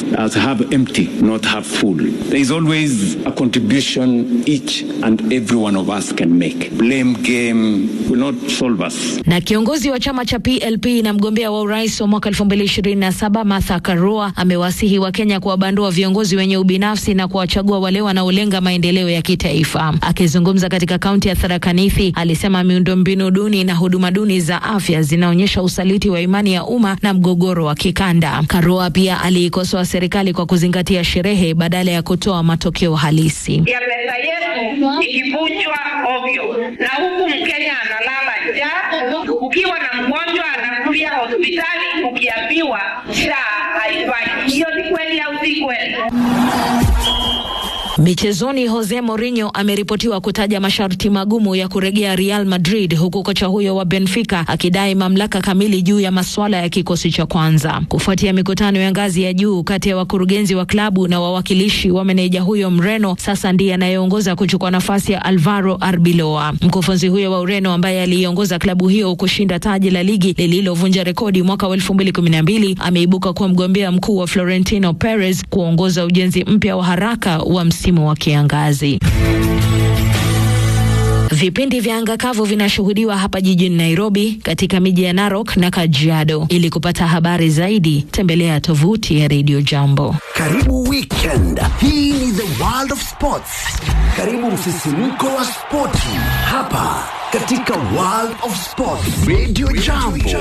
glass as half empty, not half full. There is always a contribution each and every one of us can make. Blame game will not solve us. Na kiongozi wa chama cha PLP na mgombea wa urais wa mwaka 2027 Martha Karua amewasihi Wakenya kuwabandua viongozi wenye ubinafsi na kuwachagua wale wanaolenga maendeleo ya kitaifa. Akizungumza katika kaunti ya Tharaka Nithi, alisema miundombinu duni na huduma duni za afya zinaonyesha usaliti wa imani ya umma na mgogoro wa kikanda. Karua pia aliikosoa serikali kwa kuzingatia sherehe badala ya kutoa matokeo halisi. ya pesa yetu ikivunjwa ovyo, na huku Mkenya analala njaa. Ukiwa na mgonjwa anakulia hospitali, ukiambiwa SHA haifanyi. Hiyo ni kweli au si kweli? Michezoni, Jose Mourinho ameripotiwa kutaja masharti magumu ya kurejea Real Madrid, huku kocha huyo wa Benfica akidai mamlaka kamili juu ya masuala ya kikosi cha kwanza. Kufuatia mikutano ya ngazi ya juu kati ya wakurugenzi wa klabu na wawakilishi wa meneja huyo Mreno, sasa ndiye anayeongoza kuchukua nafasi ya Alvaro Arbeloa. Mkufunzi huyo wa Ureno ambaye aliiongoza klabu hiyo kushinda taji la ligi lililovunja rekodi mwaka wa 2012 ameibuka kuwa mgombea mkuu wa Florentino Perez kuongoza ujenzi mpya wa haraka wa msimu wa kiangazi. Vipindi vya anga kavu vinashuhudiwa hapa jijini Nairobi, katika miji ya Narok na Kajiado. Ili kupata habari zaidi, tembelea tovuti ya Radio Jambo. Karibu weekend. Hii ni the world of sports. Karibu msisimko wa spoti hapa katika world of sports. Radio Jambo.